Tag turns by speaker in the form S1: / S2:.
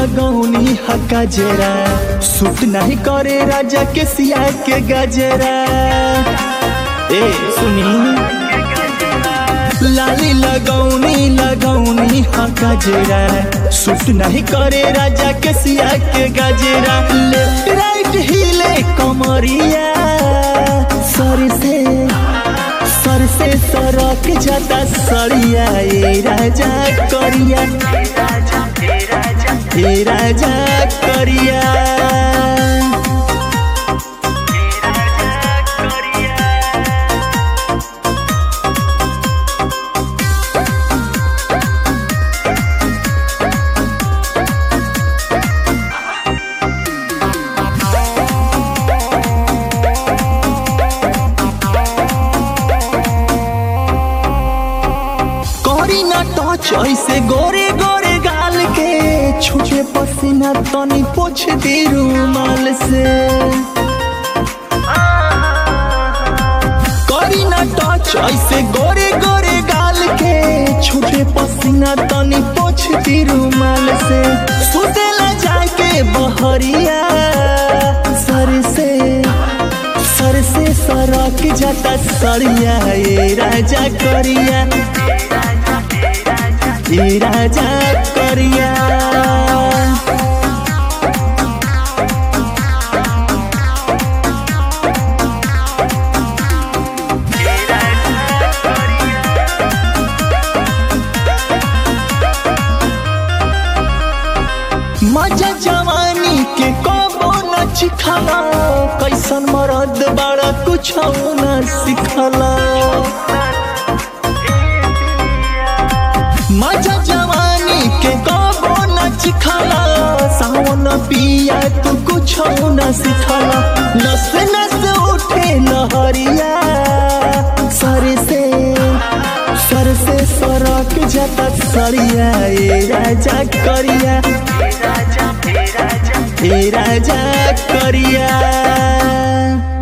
S1: लगौनी हा गजरा सूट नहीं करे राजा के सिया के गजरा ए सुनी लाली लगौनी लगौनी हा गजरा सूट नहीं करे राजा के सिया के गजरा लेफ्ट राइट हिले कमरिया सर से सर से सरक जाता सड़िया ए राजा करिया ए राजा करिया करी ना टच ऐसे गोरे गोरे गाल के छुटे पसीना तनी पोछ दी रूमाल से करी ना टच ऐसे गोरे गोरे गाल के छुटे पसीना तनी पोछ दी रूमाल से सुतेला जाके बहरिया सर से सर से सरक जाता सड़िया ए राजा करिया ए राजा करिया मजा जवानी के कबो न चिखला कैसन मरद बड़ा कुछ न सिखला मजा जवानी के कबो न चिखला सावन पिया तू कुछ न सिखला नस नस उठे लहरिया सर से सर से सरक जाता सरिया ए राजा करिया ए राजा करिया